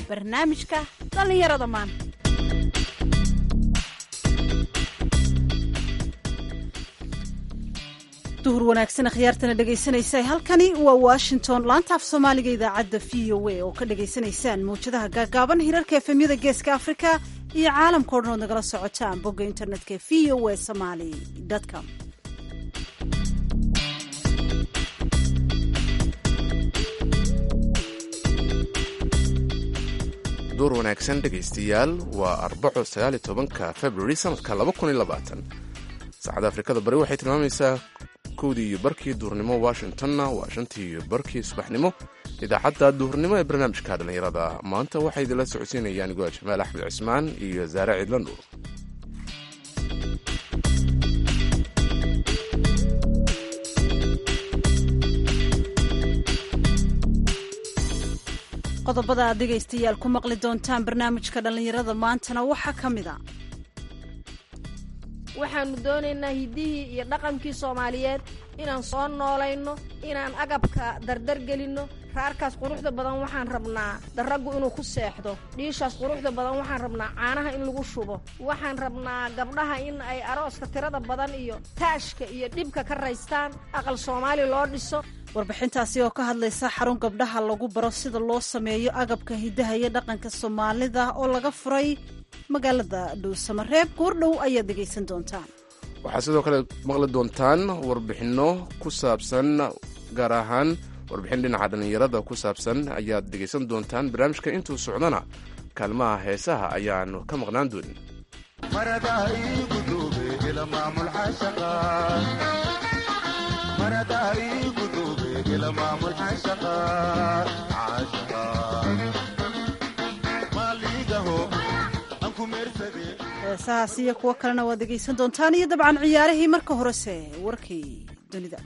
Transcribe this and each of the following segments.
barnaamijka dhallinyarada maanta duhur wanaagsan khiyaartana dhegaysanaysa halkani waa washington laanta af soomaaliga idaacadda v o a oo ka dhagaysanaysaan mawjadaha gaagaaban hirarka efemyada geeska afrika iyo caalamka o dhan ood nagala socotaan bogga internetka v o a somaly com duur wanaagsan dhegaystayaal waa arbaco sagaaliyo tobanka februari sanadka laba kun iyo labaatan saacadda afrikada bari waxay tilmaamaysaa kowdii iyo barkii duurnimo washingtonna waa shantii iyo barkii subaxnimo idaacadda duhurnimo ee barnaamijka dhallinyarada maanta waxay idinla socodsiinayaan goa jamaal axmed cismaan iyo saare ciidla nuur qodobada aad dhegaystayaal ku maqli doontaan barnaamijka dhallinyarada maantana waxaa ka mid a waxaannu doonaynaa hiddihii iyo dhaqankii soomaaliyeed inaan soo noolayno inaan agabka dardargelinno raarkaas quruxda badan waxaan rabnaa darraggu inuu ku seexdo dhiishaas quruxda badan waxaan rabnaa caanaha in lagu shubo waxaan rabnaa gabdhaha in ay arooska tirada badan iyo taashka iyo dhibka ka raystaan aqal soomaali loo dhiso warbixintaasi oo ka hadlaysa xarun gabdhaha lagu baro sida loo sameeyo agabka hiddaha iyo dhaqanka soomaalida oo laga furay magaalada dhuusamareeb goordhow ayaad dhegaysan doontaan waxaad sidoo kale maqli doontaan warbixinno ku saabsan gaar ahaan warbixin dhinaca dhallinyarada ku saabsan ayaad dhegaysan doontaan barnaamijka intuu socdana kaalmaha heesaha ayaanu ka maqnaan doonin heesahaas iyo kuwo kalena waad dhegaysan doontaan iyo dabcan ciyaarihii marka horese warkii dunida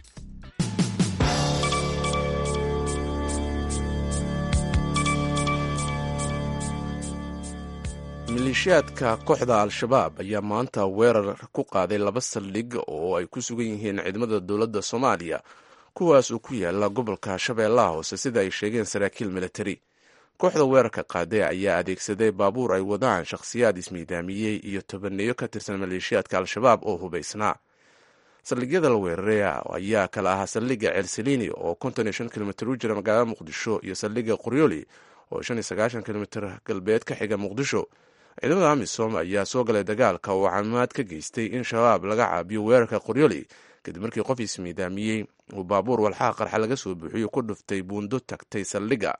maleeshiyaadka kooxda al-shabaab ayaa maanta weerar ku qaaday laba saldhig oo ay ku sugan yihiin ciidamada dowladda soomaaliya kuwaas oo ku yaala gobolka shabeellaha hoose sida ay sheegeen saraakiil militari kooxda weerarka qaaday ayaa adeegsaday baabuur ay wadaan shakhsiyaad ismiidaamiyey iyo tobaneeyo ka tirsan maleeshiyaadka al-shabaab oo hubaysnaa saldhigyada la weeraray ayaa kala ahaa saldhigga ceelsaliini oo konton iyo shan kilomitr u jira magaalada muqdisho iyo saldhigga qoryoli oo shan iyo sagaashan kilomitr galbeed ka xiga muqdisho ciidamada amisom ayaa soo galay dagaalka oo camaad ka geystay in shabaab laga caabiyo weerarka qoryoli kadib markii qof ismiidaamiyey uu baabuur walxaha qarxa laga soo buuxiyo ku dhuftay buundo tagtay saldhigga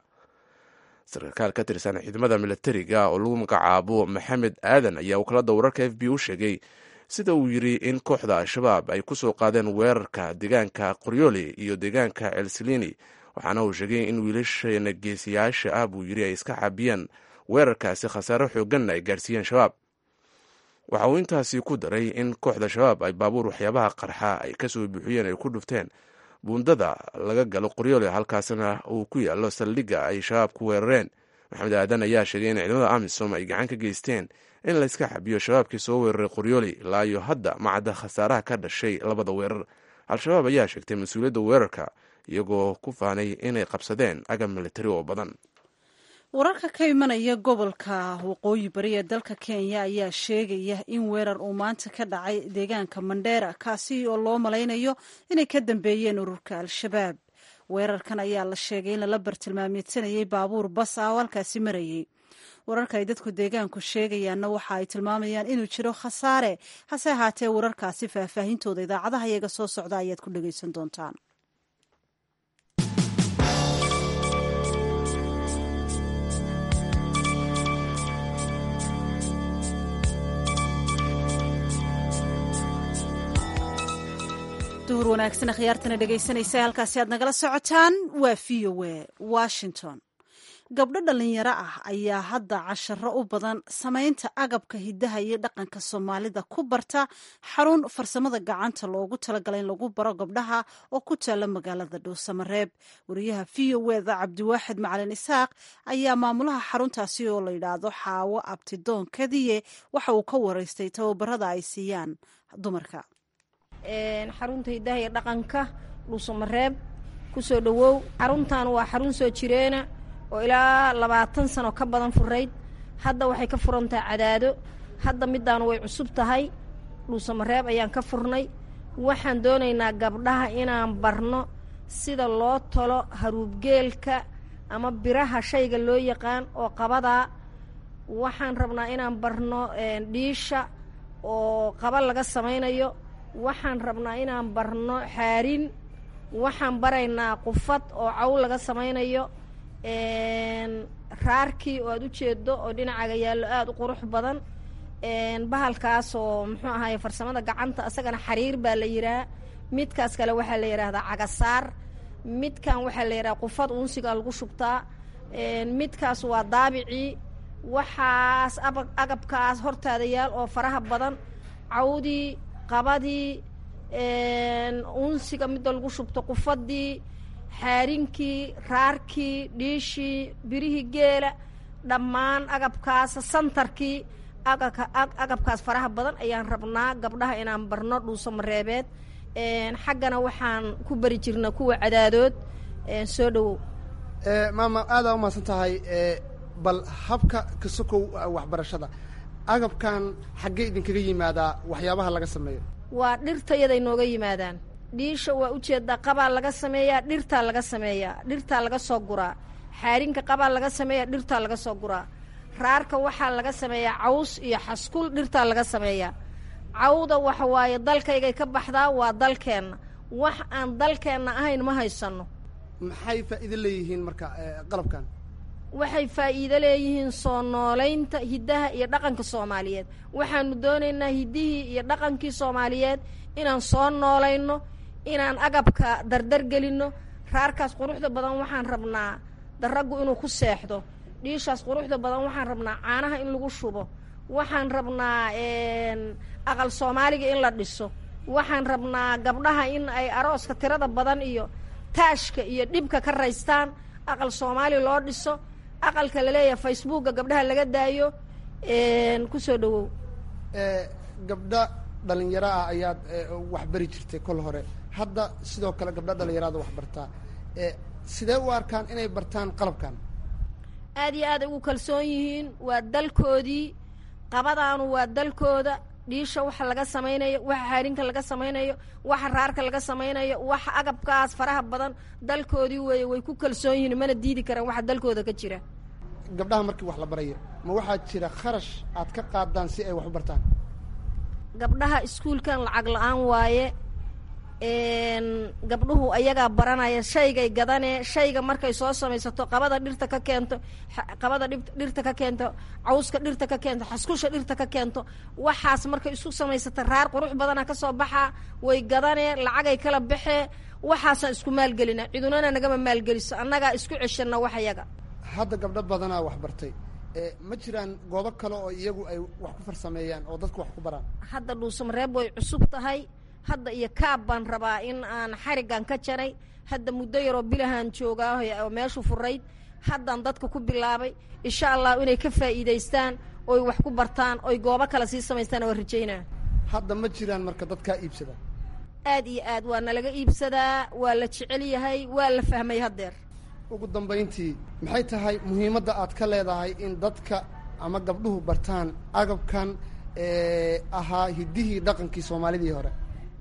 sarkaal ka tirsan ciidamada milatariga oo lagu magacaabo maxamed aadan ayaa wakaalada wararka f b u sheegay sida uu yidri in kooxda al-shabaab ay kusoo qaadeen weerarka deegaanka qoryoli iyo deegaanka celsilini waxaana uu sheegay in wiilasheena geesiyaasha ah buu yidhi ay iska caabiyeen weerarkaasi khasaare xooganna ay gaarsiiyeen shabaab waxa uu intaasi ku daray in kooxda shabaab ay baabuur waxyaabaha qarxa ay kasoo buuxiyeen ay ku dhufteen buundada laga galo qoryoole halkaasna uu ku yaalo saldhigga ay shabaab ku weerareen maxamed aadan ayaa sheegay in ciidamada amisom ay gacan ka geysteen in layska xabiyo shabaabkii soo weeraray qoryooli ilaa iyo hadda macadda khasaaraha ka dhashay labada weerar al-shabaab ayaa sheegtay mas-uuliyadda weerarka iyagoo ku faanay inay qabsadeen agab militari oo badan wararka ka imanaya gobolka waqooyi bari ee dalka kenya ayaa sheegaya in weerar uu maanta ka dhacay deegaanka mandheera kaasi oo loo malaynayo inay ka dambeeyeen ururka al-shabaab weerarkan ayaa la sheegay in lala bartilmaamidsanayay baabuur bas ah oo halkaasi marayay wararka ay dadku deegaanku sheegayaanna waxa ay tilmaamayaan inuu jiro khasaare hase ahaatee wararkaasi faahfaahintooda idaacadaha iyaga soo socda ayaad ku dhagaysan doontaan duhur wanaagsan khiyaartana dhegaysanaysa halkaasi aad nagala socotaan waa v o a washington gabdho dhallinyaro ah ayaa hadda casharo u badan samaynta agabka hiddaha iyo dhaqanka soomaalida ku barta xarun farsamada gacanta loogu talagalay in lagu baro gabdhaha oo ku taala magaalada dhuusamareeb wariyaha v o eda cabdiwaaxid macalin isaaq ayaa maamulaha xaruntaasi oo la yidhaahdo xaawo abtidoon kadiye waxa uu ka waraystay tababarada ay siiyaan dumarka xarunta hiddaha iyo dhaqanka dhuusamareeb kusoo dhowow xaruntan waa xarun soo jireena oo ilaa labaatan sano ka badan furayd hadda waxay ka furan tahay cadaado hadda middaanu way cusub tahay dhuusamareeb ayaan ka furnay waxaan doonaynaa gabdhaha inaan barno sida loo tolo haruubgeelka ama biraha shayga loo yaqaan oo qabadaa waxaan rabnaa inaan barno dhiisha oo qaba laga samaynayo waxaan rabnaa inaan barno xaarin waxaan baraynaa qufad oo caw laga samaynayo raarkii oo aad u jeedo oo dhinacaga yaallo aada u qurux badan bahalkaas oo muxuu ahaye farsamada gacanta isagana xariir baa la yidhaha midkaas kale waxaa la yidhaahdaa cagasaar midkan waxaa la yidhaha qufad unsigaa lagu shubtaa midkaas waa daabicii waxaas aba agabkaas hortaada yaal oo faraha badan cawdii qabadii unsiga midda lagu shubto qufadii xaarinkii raarkii dhiishii birihii geela dhammaan agabkaas santarkii agabkaas faraha badan ayaan rabnaa gabdhaha inaan barno dhuuso mareebeed xaggana waxaan ku bari jirna kuwa cadaadood soo dhowow maama aadaa umahadsan tahay bal habka kasokow waxbarashada agabkan xaggee idinkaga yimaadaa waxyaabaha laga sameeyo waa dhirta yaday nooga yimaadaan dhiisha waa ujeedaa qabaa laga sameeyaa dhirtaa laga sameeyaa dhirtaa laga soo guraa xaarinka qabaa laga sameeyaa dhirtaa laga soo guraa raarka waxaa laga sameeyaa caws iyo xaskul dhirtaa laga sameeyaa cawda waxa waaye dalkaygay ka baxdaa waa dalkeenna wax aan dalkeenna ahayn ma haysanno maxay faa'iido leeyihiin marka qalabkan waxay faa'iido leeyihiin soo noolaynta hiddaha iyo dhaqanka soomaaliyeed waxaanu doonaynaa hiddihii iyo dhaqankii soomaaliyeed inaan soo noolayno inaan agabka dardar gelinno raarkaas quruxda badan waxaan rabnaa daraggu inuu ku seexdo dhiishaas quruxda badan waxaan rabnaa caanaha in lagu shubo waxaan rabnaa aqal soomaaliga in la dhiso waxaan rabnaa gabdhaha in ay arooska tirada badan iyo taashka iyo dhibka ka raystaan aqal soomaali loo dhiso aqalka laleeyahay facebooka gabdhaha laga daayo kusoo dhawow gabdha dhalinyaro ah ayaad wax bari jirtay kol hore hadda sidoo kale gabdha dhalinyarada wax bartaa sidee u arkaan inay bartaan qalabkan aad iyo aad ay ugu kalsoon yihiin waa dalkoodii qabadaanu waa dalkooda dhiisha waxa laga samaynayo waxa xaarinka laga samaynayo waxa raarka laga samaynayo waxa agabkaas faraha badan dalkoodii weeye way ku kalsoon yihiin mana diidi karaan waxa dalkooda ka jira gabdhaha markii wax la barayo ma waxaa jira kharash aad ka qaadaan si ay wax u bartaan gabdhaha iskuulkan lacag la-aan waaye gabdhuhu ayagaa baranaya shaygay gadanee shayga markay soo samaysato qabada dhirta ka keento qabada dhirta ka keento cawska dhirta ka keento xaskusha dhirta ka keento waxaas markay isku samaysata raar qurux badana ka soo baxaa way gadanee lacagay kala baxee waxaasaan isku maalgelina cidunana nagama maalgeliso annagaa isku ceshana wax yaga hadda gabdho badanaa wax bartay ma jiraan goobo kale oo iyagu ay wax ku farsameeyaan oo dadku wax ku baraan hadda dhuusamareeb way cusub tahay hadda iyo kaab baan rabaa in aan xariggan ka jaray hadda muddo yaroo bilahaan joogaa oo meeshu furayd haddaan dadka ku bilaabay insha allah inay ka faa'iidaystaan oy wax ku bartaan oy goobo kale sii samaystaan waa rajaynaa hadda ma jiraan marka dadkaa iibsada aad iyo aad waa nalaga iibsadaa waa la jecel yahay waa la fahmay haddeer ugu dambayntii maxay tahay muhiimadda aad ka leedahay in dadka ama gabdhuhu bartaan agabkan ahaa hiddihii dhaqankii soomaalidii hore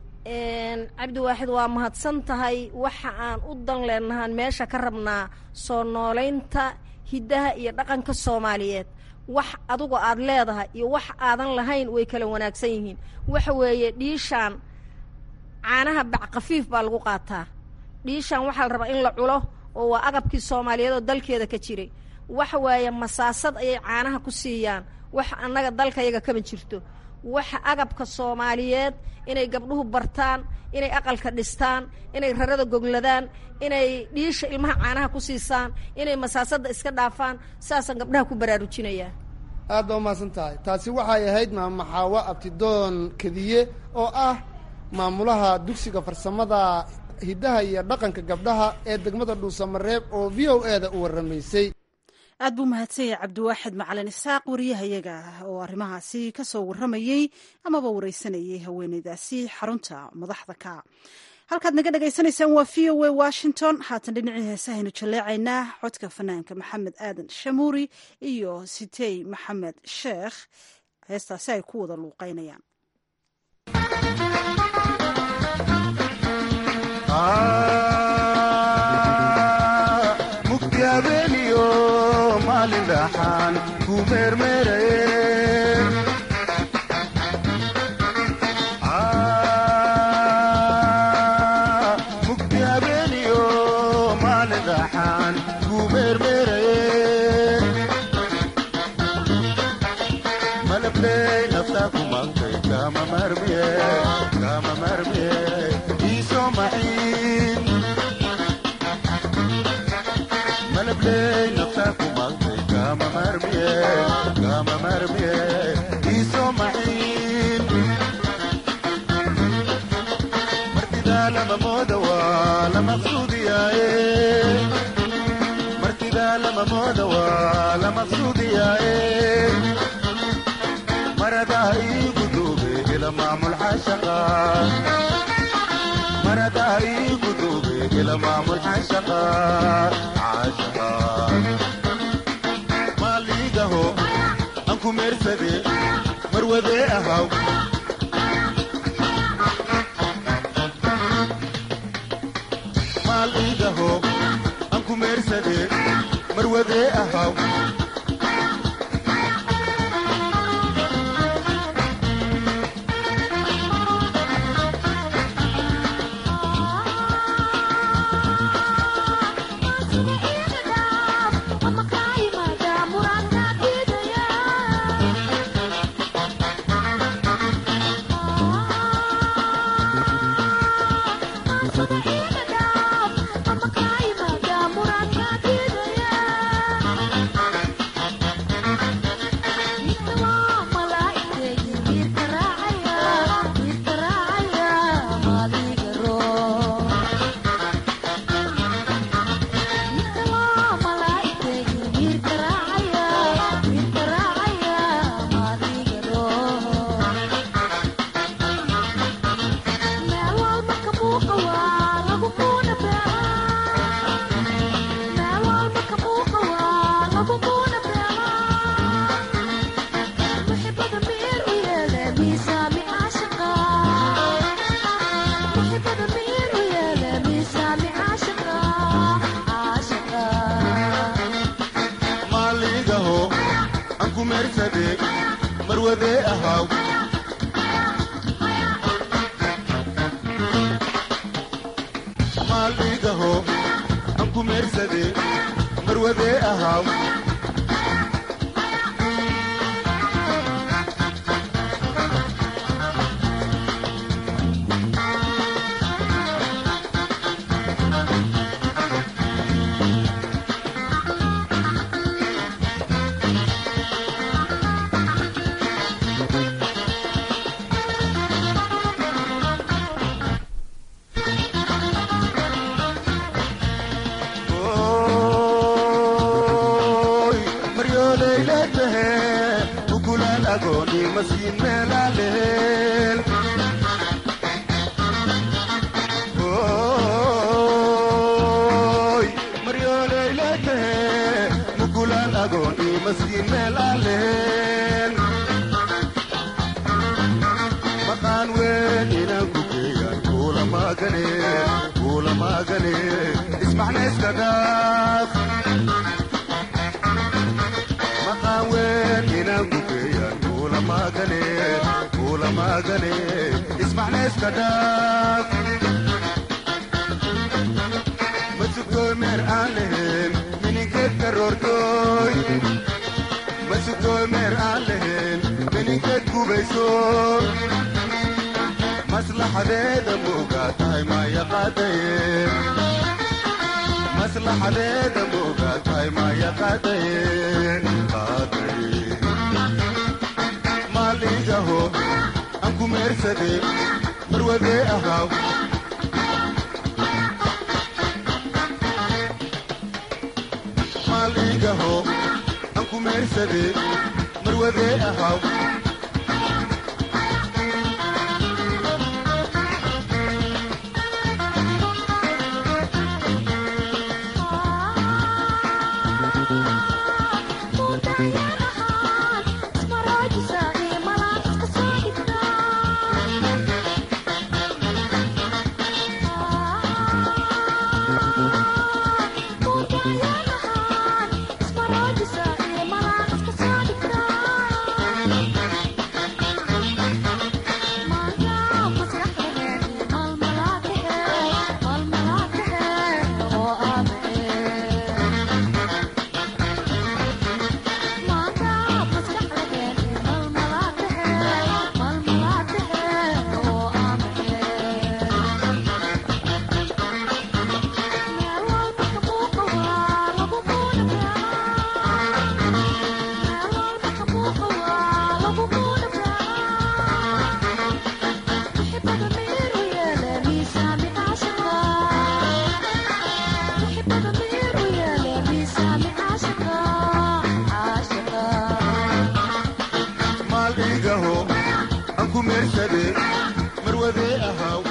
cabdiwaaxid waa mahadsan tahay waxa aan u dan leenahaan meesha ka rabnaa soo noolaynta hiddaha iyo dhaqanka soomaaliyeed wax adugu aad leedahay iyo wax aadan lahayn way kala wanaagsan yihiin waxa weeye dhiishaan caanaha bac khafiif baa lagu qaataa dhiishaan waxaa la rabaa in la culo oo waa agabkii soomaaliyeed oo dalkeeda ka jiray waxa waaye masaasad ayay caanaha ku siiyaan wax annaga dalkayaga kama jirto waxa agabka soomaaliyeed inay gabdhuhu bartaan inay aqalka dhistaan inay rarada gogladaan inay dhiisha ilmaha caanaha ku siisaan inay masaasadda iska dhaafaan saasaan gabdhaha ku baraarujinayaa aad baa umahadsan tahay taasi waxay ahayd maamaxaawo abtidoon kediye oo ah maamulaha dugsiga farsamada hiddaha iyo dhaqanka gabdhaha ee degmada dhuusamareeb oo v o e da u warramaysay aad buu mahadsan yahay cabdiwaaxid macalin isaaq wariyahayaga oo arrimahaasi ka soo warramayey amaba wareysanayay haweeneydaasi xarunta madaxda ka halkaad naga dhagaysanaysaan waa v o a washington haatan dhinacii heesahaynu jaleecaynaa codka fanaanka maxamed aadan shamuuri iyo sitey maxamed sheekh heestaasi ay ku wada luuqeynayaan mugdi habeeniyo maalin dhaxaan ku meermeeraye mugdi habeeniyo maalin dhaxaan ku meermeeraye malabley naftaa ku maqtay kama marmiye kama marmiye iisoo maciin malabley naftaa ku maqtay kama marmiye kama marmiye iisoo maciin martidaa lama mooda waa la maqsuudiyaaye martidaa lama mooda waa la maqsuudiyaaye maradaa iigu duube ila maamul xashaqa maradaa iigu duube ila maamul xashaqa xashaqa maaliigaho aan ku meersade marwadee ahaw maaliigaho aan ku meersade marwadee ahaw maaliigaho aan ku meersade marwadee ahaw maaliigaho aan ku meersade marwadee ahaw Oy, maryooley leedahe ukulaan agooni masiin meelaaleel Oy, maryooley leedahe ukulaan agooni masiin meelaaleel maqaan weyn inaan ku geeyaan kuula maagane kuula maagane ismacna iska dhaaf maqaan weyn inaan ku geeyaan kuula maagane kuula maagane ismacna iska dhaaf masugtooy meer aan lahayn mininkeed karoortooy masugtooy meer aan lahayn mininkeed gubayso maslaxadeeda moogaa tahay maya qaadaye maslaxadeeda moogaa tahay maya qaadaye qaadaye maaliigaho aan ku meersade marwadee ahaw maaliigaho aan ku meersade marwadee ahaw marwade marwade ahaw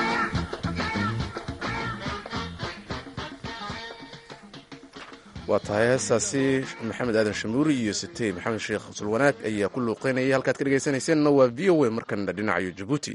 waa tahay heestaasi maxamed aadan shamuuri iyo sitey maxamed sheekh sulwanaag ayaa ku luuqeynayay halkaad ka dhegaysanayseena waa v o a markana dhinacayo jabuuti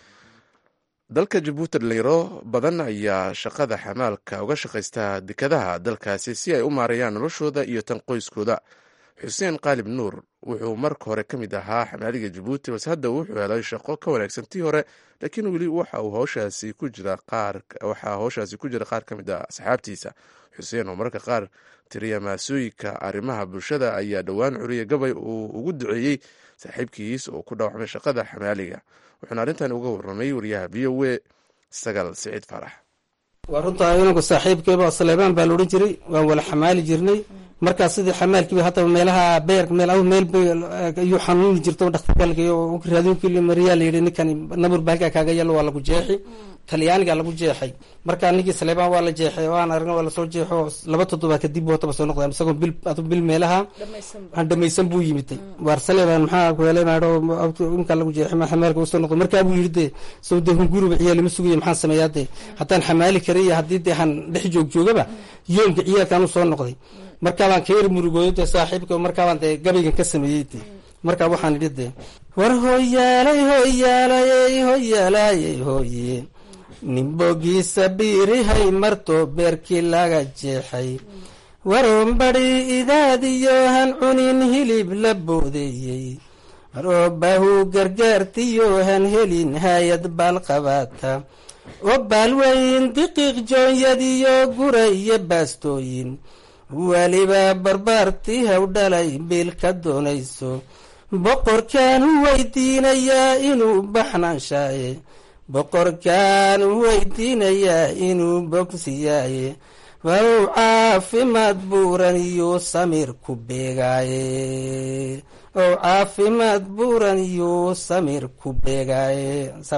dalka jabuuti dhalinyaro badan ayaa shaqada xamaalka uga shaqaysta dekadaha dalkaasi si ay u maareeyaan noloshooda iyo tan qoyskooda xuseen qaalib nuur wuxuu marka hore ka mid ahaa xamaaliga jabuuti balse hadda wuxuu helay shaqo ka wanaagsan tii hore laakiin weli waxa uu howshaasi ku jira qaar waxaa howshaasi ku jira qaar ka mid ah asxaabtiisa xuseen oo mararka qaar tiriya maasooyinka arrimaha bulshada ayaa dhowaan curiya gabay uu ugu duceeyey saaxiibkiis oo ku dhaawacmay shaqada xamaaliga wuxuuna arrintan uga warramay wariyaha v o e sagaal siciid farax waa runtaa inanku saaxiibkeeba saleebaan baa laodhan jiray waan wala xamaali jirnay markaas sidii xamaalkiiba haddaba meelaha beer meel meel ayuu xanuuni jirto dhakhtarkalka raadinki mariyaa layidhi ninkan nabur ba halkaa kaaga yalo waa lagu jeexi talyaaniga lagu jeexay markaa ninkii saleebaan waa la jeexay oo aan aragna waa lasoo jeexo laba toddobaad kadib wataba soo noqda isagoo bil adu bil meelaha aan dhamaysan buu yimiday waar saleebaan maxaa kuhelay maadho inkaa lagu jeexay ma xamaalka usoo noqdo markaa buu yidhi dee sow dee hunguriba ciyaalima sugaya maxaan sameeyaa dee haddaan xamaali karay iyo haddii dee aan dhex joog joogaba yoomka ciyaalkaan u soo noqday markaabaan ka yar murugooyo dee saaxiibka markaabaan dee gabaygan ka sameeyey dee markaa waxaan idhi dee war hoyaalay hoyaalayey hoyaalayey hoye nimbogiisa biirihay marto beerkii laga jeexay waroonbadhi idaadiyo han cunin hilib la boodeeyey waroobahu gargaartiyo han helin hay-ad baalqabaata oo baalweyn diqiiq joonyadiyo guray iyo baastooyin weliba barbaartii haw dhalay biil ka doonayso boqorkaan u weydiinayaa inuu baxnaanshaye boqorkaan u weydiinayaa inuu bogsiyaaye waw caafimaad buuran iyuu samir ku beegaaye ow caafimaad buuran iyuu samir ku beegaaye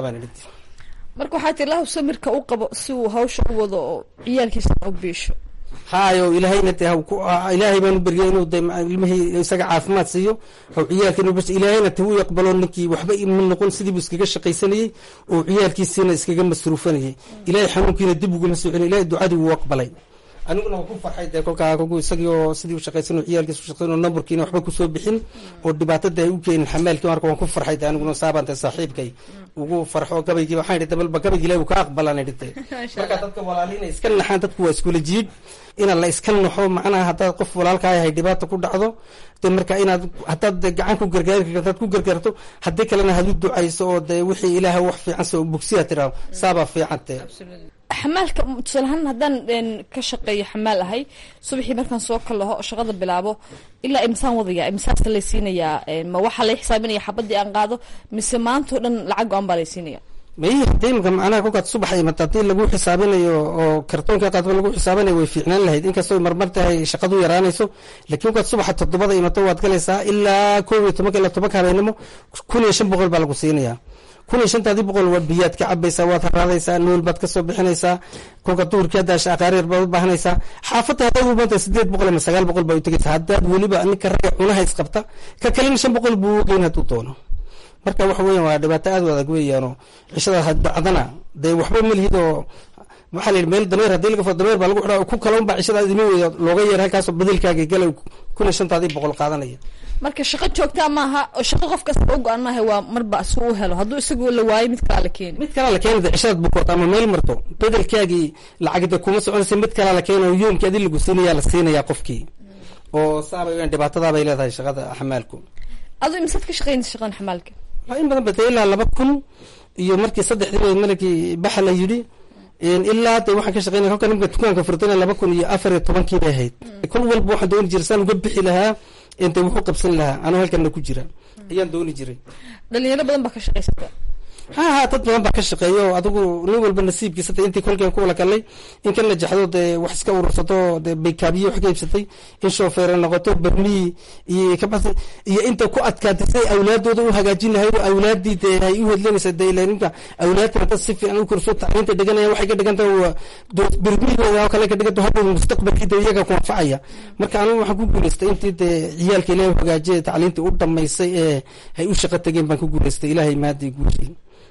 marka waxaa tir lahu samirka u qabo si uu hawsha u wado oo ciyaalkiisana u biisho haayo ilaahayna de ilaahay baanu beriyay inuu de ilmihii isaga caafimaad siiyo haw ciyaalkiina bas ilaahayna te wuu aqbalo ninkii waxba ima noqon sidiibuu iskaga shaqaysanayey oo ciyaalkiisiina iskaga masruufanayay ilaahay xanuunkiina dib uguma soo celin ilahay ducadii wuu aqbalay aniguna waa ku farxay dee kolkaa kolku isagii oo sidii u shaqaysan ciyaalkiis u shaqayn oo nambarkiina waxba kusoo bixin oo dhibaatada ay u keenin xamaalkii marka waan ku farxay de aniguna saabaan dee saaxiibkay ugu farxo gabaygii waxaan idhi dabalba gabaygi ilahi uu ka aqbalaan idhi de marka dadka walaali inay iska naxaan dadku waa iskula jiidh ina la iska naxo macnaha haddaad qof walaalkaa yahay dhibaata ku dhacdo de marka inaad haddaad de gacan ku gargaari karto hadaad ku gargaarto haddii kalena had u ducayso oo de wixii ilaaha wax fiican se bogsiya tiraado saabaa fiican te xamaalka tusaalahaan haddaan ka shaqeeyo xamaal ahay subaxii markaan soo kalaho shaqada bilaabo ilaa imsaan wadaya imsaasta laysiinayaa ma waxaa lay xisaabinaya xabadii aan qaado mise maantao dhan lacag go-an baa laysiinaya may hadii imka macnaha kolkaad subax imata hadii lagu xisaabinayo oo kartoonka qaadba lagu xisaabinayo way fiicnaan lahayd inkastoo marmar tahay shaqadu yaraanayso lakiin kolkaad subaxa toddobada imato waad galaysaa ilaa koob iyo tobanka ilaa tobanka habeenimo kun iyo shan boqol baa lagu siinayaa kun iyo shantaadii boqol waa biyaad ka cabaysaa waad haraadaysaa nool baad kasoo bixinaysaa kolka duhurkii haddaa aqaaryar baad u baahanaysaa xaafadda haddaad u baanta sideed boqol ama sagaal boqol baa u tegaysaa haddaad weliba ninka ragga cunaha isqabta ka kalena shan boqol buu ugeyn hadduu doono marka waxa weyan waa dhibaato aad u adag weeyaanoo cishadaas hadbacdana dee waxba malihid oo waxaa la yidhi meel dameer haddii laga fo dameer baa lagu xidhaa ku kala unbaa cishadaas idima weeya looga yeer halkaasoo bedelkaaga gala kun iyo shantaadii boqol qaadanaya marka shaqo joogtaa maaha oo shaqo qof kasta u go-an maaha waa marba si u helo hadduu isagu la waayo mid kalaa la keeni mid kalaa la keena de cishadaad bukoot ama meel marto bedelkaagii lacagda kuma soconaysa mid kalaa la keena oo yoomkii adi lagu siinayaa la siinayaa qofkii oo saabay weyan dhibaatadaabay leedahay shaqada xamaalku adu imisaad ka shaqeynaysa shaqadan xamaalka in badan bata ilaa laba kun iyo markii saddexdii malakii baxa la yidhi ilaa de waxaan ka shaqeynaya kolka nimka dukaanka furtana laba kun iyo afar iyo tobankii bay ahayd kol walba waxaan dooni jiray saan uga bixi lahaa inte wuxuu qabsan lahaa anuu halkana ku jira ayaan dooni jiray dhalinyaro badan baa ka shaqaysata ha ha dad badan baa ka shaqeeya oo adigu nin walba nasiibkiisa de intii kolkeen ku wala galay in kan la jaxdo dee wax iska urursato dee baykaabiye wax ka iibsatay in shoofeere noqoto barmii iyo kabasi iyo inta ku adkaatay siday awlaadooda u hagaajin lahayd oo awlaadii dee ay u hedlanaysa dee ila ninka awlaadkana dad si fiican u korso tacliinta dhiganaya waxay ka dhigan tahay waa barmihooda oo kale ka dhigan tahay hadhow mustaqbalkii dee iyaga ku anfacaya marka anigu waxaan ku guulaystay intii dee ciyaalka ilaahay u hagaajiyay tacliintii u dhamaysay ee ay u shaqo tageen baan ku guulaystay ilaahay maadii guushay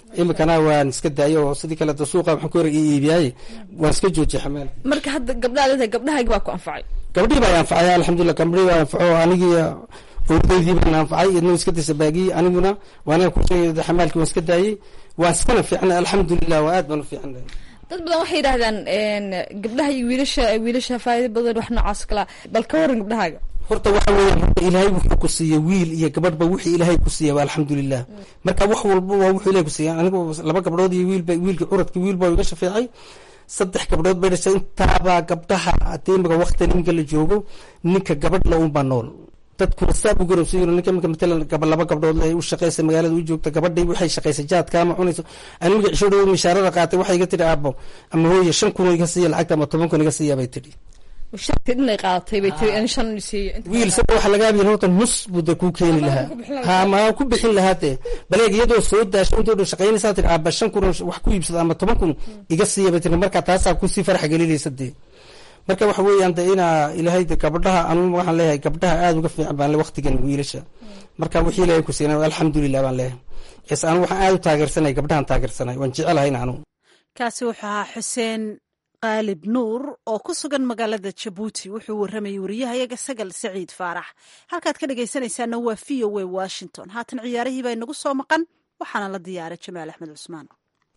imikana waan iska daayay oo sidii kaleeto suuqa waxaan ku hor iibiyaaye waan iska joojiyay xamaal marka hadda gabdhaha leedahay gabdhahaagi baa ku anfacay gabdhii baa anfacay alxamdulilah gabdhii baa anfaco anigii owdaydii baan anfacay idna iska dasabaagiyey aniguna waana ku sheegay xamaalkii waan iska daayey waan iskana fiicnay alxamdulilah waa aad baan u fiicnay dad badan waxay yidhahdaan gabdhaha iyo wiilasha wiilasha faa'iido badan wax noocaas kala bal ka waran gabdhahaaga horta waxa weeyaan horta ilaahay wuxuu ku siiyey wiil iyo gabadhba wixii ilaahay ku siiyey waa alxamdulilah marka wax walba waa wuxuu ilaahay ku siiyey anigu laba gabdhood iyo wiilba wiilkii curadkii wiil baa iga shafeecay saddex gabdhood bay dhashay intaabaa gabdhaha haddii imika waqti ninka la joogo ninka gabadh la unbaa nool dadkuna saa u garowsan yihin ninka imika matalan gaba laba gabdhood ay u shaqaysa magaalada u joogta gabadhay waxay shaqaysa jaadka ama cunayso aniga cisho dhow mishaarada qaatay waxay iga tidhi aabo ama hooye shan kun iga siiya lacagta ama toban kun iga siiya bay tidhi sharti dhinay qaadatay bay tiri in shan siiyo wiil sada waxa laga abiya horta nus buu de kuu keeni lahaa ha ma ku bixin lahaa dee baleeg iyadoo soo daasho intoo dhan shaqaynaysaa tiri aaba shan kun wax ku iibsada ama toban kun iga siiya bay tiri marka taasaa kusii farax gelinaysa dee marka waxa weeyaan de inaa ilaahay de gabdhaha anu waxaan leeyahay gabdhaha aada uga fiican baan le waqtigan wiilasha marka wixii ilaahay ku siinay alxamdulilah baan leeyahay es anu waxaan aada u taageersanay gabdhahan taageersanay waan jecelahay anu kaasi wuxuu ahaa xuseen qaalib nuur oo ku sugan magaalada jabuuti wuxuu warramayay wariyahayaga sagal saciid faarax halkaad ka dhegaysanaysaana waa v o a washington haatan ciyaarihii baa inagu soo maqan waxaana la diyaaray jamaal axmed cusmaan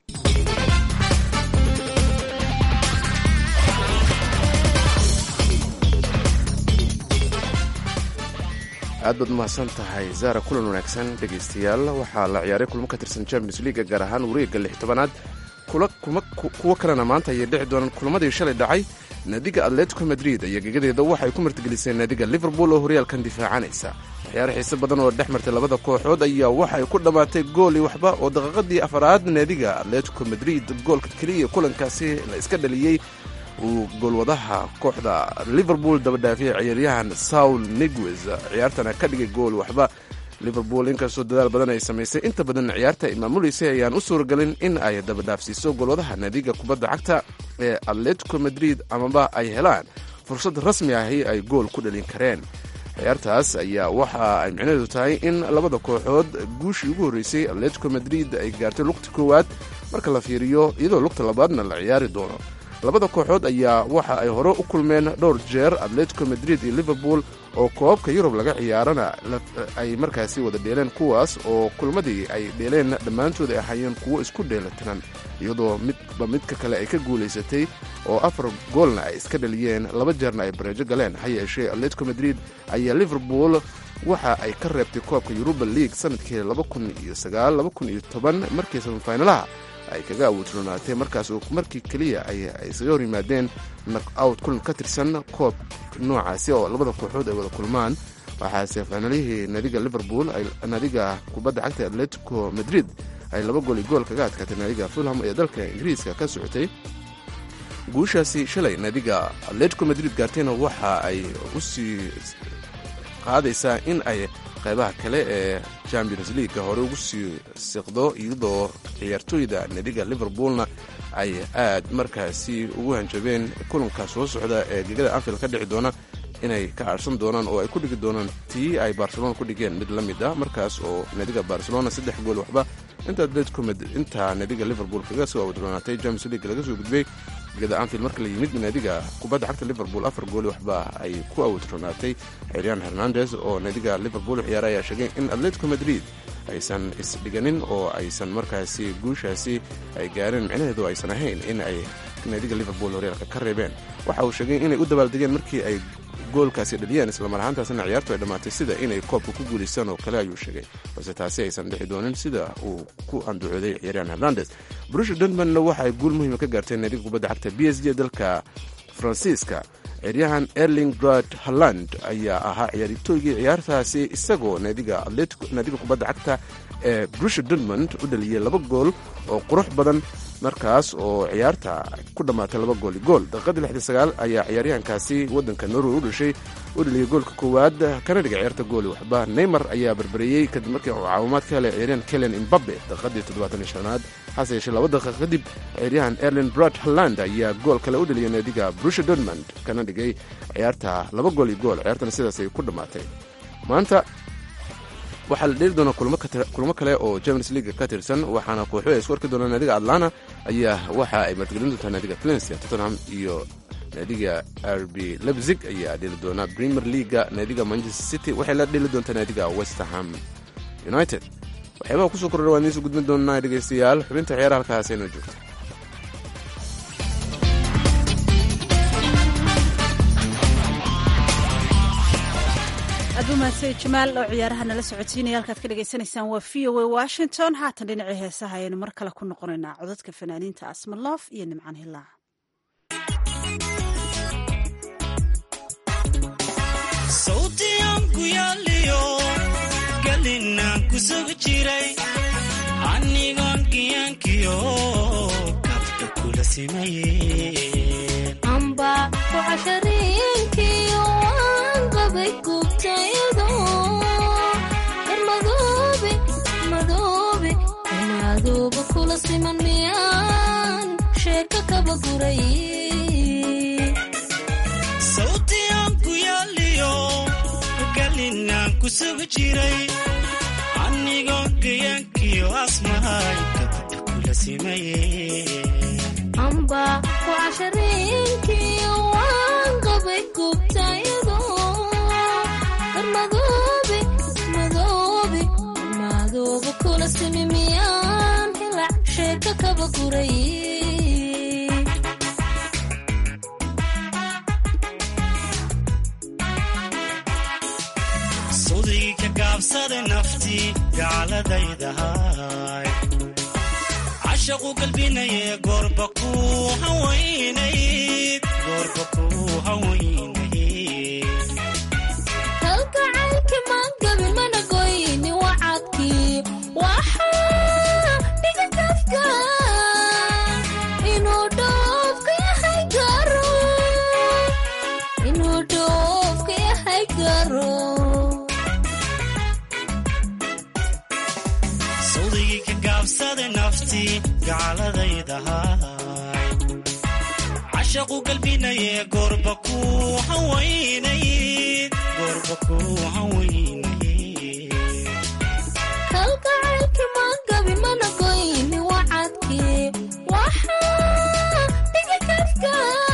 aad baad umahadsan tahay zaara kulan wanaagsan dhegaystayaal waxaa la ciyaaray kulmo ka tirsan champions leaga gaar ahaan wareegga lix tobanaad kuwo kalena maanta ayay dhici doonaan kulamadii shalay dhacay naadiga atletico madrid iyo gegadeeda waxay ku martigeliseen naadiga liverpool oo horyaalkan difaacanaysa ciyaaro xiise badan oo dhex martay labada kooxood ayaa waxay ku dhammaatay gooli waxba oo daqiiqadii afaraad naadiga atletico madrid goolka keliya kulankaasi la iska dhaliyey uu goolwadaha kooxda liverpool dabadhaafiyay ciyaaryahan saul niguez ciyaartana ka dhigay gool waxba liverpool inkastoo dadaal badan ay samaysay inta badan ciyaarta ay maamuleysay ayaan u suuragelin in ay dabadhaafsiiso goolwadaha naadiga kubadda cagta ee atletico madrid amaba ay helaan fursad rasmi ahi ay gool ku dhalin kareen ciyaartaas ayaa waxa ay micnaheedu tahay in labada kooxood guushii ugu horreysay atletico madrid ay gaartay lugta koowaad marka la fiiriyo iyadoo lugta labaadna la ciyaari doono labada kooxood ayaa waxa ay hore u kulmeen dhowr jeer atletico madrid iyo liverpool oo koobabka yurub laga ciyaarana ay markaasi wada dheeleen kuwaas oo kulmadii ay dheeleen dhammaantood ay ahaayeen kuwo isku dheelatiran iyadoo midba midka kale ay ka guulaysatay oo afar goolna ay iska dhaliyeen laba jeerna ay bareejo galeen ha yeeshee atletico madrid ayaa liverpool waxa ay ka reebtay koobka yuruba league sanadkii markii samifinalaha ay kaga awoodroonaatay markaas oo markii keliya ay isaga hor yimaadeen nak out kulan ka tirsan koob noocaasi oo labada kooxood ay wada kulmaan waxaase faanalihii naadiga liverpool naadiga kubadda cagta atletico madrid ay laba gool iyo gool kaga adkaatay naadiga fulham ee dalka ingiriiska ka socotay guushaasi shalay naadiga atletico madrid gaartayna waxa ay u sii qaadaysaa in ay qaybaha kale ee champions leaguega hore ugu sii siqdo iyadoo ciyaartooyda naadiga liverpoolna ay aad markaasi ugu hanjabeen kulanka soo socda ee gegada anfield ka dhici doona inay ka aarsan doonaan oo ay ku dhigi doonaan tii ay barcelona ku dhigeen mid la mid ah markaas oo naadiga barcelona saddex gool waxba inta atletico intaa naadiga liverpool kaga soo awdroonaatay champions league laga soo gudbay gegada anfield marka la yimid naadiga kubadda cagta liverpool afar gooli waxba ay ku awdroonaatay ciryaan hernandes oo naadiga liverpool ciyaara ayaa sheegay in atletico madrid aysan isdhiganin oo aysan markaasi guushaasi ay gaareen micnaheedu aysan ahayn in ay naadiga liverpool horyaalka ka reebeen waxa uu sheegay inay u dabaaldegeen markii ay goolkaasi dhaliyeen islamar ahaantaasna ciyaartu ay dhammaatay sida inay koobka ku guulaystaan oo kale ayuu sheegay balse taasi aysan dhixi doonin sida uu ku andacooday ciyaaryahan hernandes brusha dortmundna waxa ay guul muhiima ka gaarteen naadiga kubadda cagta b s g dalka faransiiska ciyaaryahan erling brad holland ayaa ahaa ciyaartooygii ciyaartaasi isagoo naadiga naadiga kubadda cagta ee brusha dortmund u dhaliyey laba gool oo qurux badan markaas oo ciyaarta ku dhammaatay laba gooli gool daqiiqadii lixdii sagaal ayaa ciyaaryahankaasi waddanka norway u dhashay u dhaliyey goolka koowaad kana dhiga ciyaarta gooli waxba neymar ayaa barbareeyey kadib markii uu caawimaad ka helay ciyaaryahan kelen imbabe daqiiqadii toddobaatan iyo shanaad hase yeeshee laba daqiiq kadib ciyaaryahan erlin brad holland ayaa gool kale u dhaliyay naadiga brusha dortmund kana dhigay ciyaarta laba gool iyo gool ciyaartana sidaas ay ku dhammaatay maanta waxaa la dheeli doonaa kulmo kale oo champions league ka tirsan waxaana kooxuhu ay isku arki doonaan naadiga atlanta ayaa waxa ay martigelin doontaa naadiga valencia tottenham iyo naadiga rb lebzig ayaa dheli doona premier leaga naadiga manchester city waxay la dheli doontaa naadiga westerham united waxyaabaha kusoo kordha waan idiinsu gudbin doonaa dhegeystayaal xubinta ciyaara halkaas aynoo joogto aad u mahadsan jamaal oo ciyaaraha nala socotiinaya halkaad ka dhagaysanaysaan waa v o a washington haatan dhinacii heesaha ayaynu mar kale ku noqonaynaa codadka fanaaniinta asmaloof iyo nimcaan hilaac sawtiyanku yaaliyo galinaan ku sugi jiray anigoon giyaankiyo kabka kula simayeen amba kucashariinkiyo waan qabay gubtaydo darmadoobe madoobe madooba kula siman miyaan sheeka kaba guray sawtiyanku yaaliyo galinaan ku sugi jiray anigoon giyaankiyo asmahay kabka kula simayeen amba kucashariinkiyo waan qabay gubtaydo darmadoobe madoobe madooba kula simi miyaan hilac sheeka kaba guray sudii ka gaabsada naftii gaaladaydahay cashaqu galbinaye goorba ku hawaynayd goorba ku hawaynayd kalgacaylki maangabi mana goyni wacadkii waxaa dhiga kafka inuu dhoofka yahay garo inuu dhoofka yahay garo sawdigii ka gaabsada naftii gaaladaydahay cashaqu galbinaye goorba ku hawaynayd goorba ku hawaynayd kalgacaylki maangabi mana goyni wacadkii waxaa dhiga kafka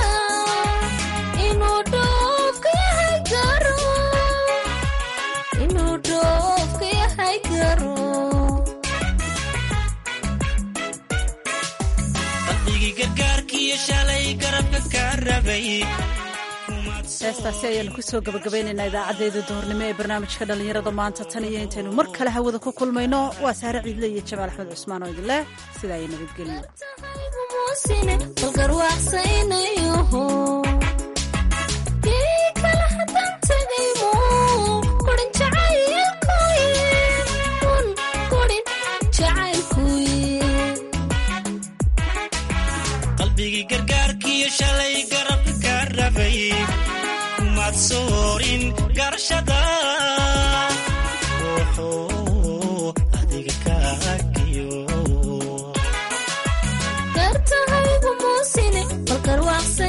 inuu dhoofka yahay garo inuu dhoofka yahay garo qalbigii gargaarkiiyo shalay garabka kaa rabay heestaasi ayaanu kusoo gabagabeynaynaa idaacaddeeda duhurnimo ee barnaamijka dhallinyarada maanta tan iyo intaynu mar kale hawada ku kulmayno waa saare ciidle iyo jamaal axmed cusmaan oo idin leh sidaa iyo nabadgelyo muusine balgarwaaqsaynayoho kii kale haddaan tegaymo kurin jacaylkuye un kurin jacaylkuye qalbigii gargaarkiiyo shalay garabka kaa rabay kumaad soorin garashada wuxuu adiga kaagiyo gartahaygu muusine balgarwaaqsa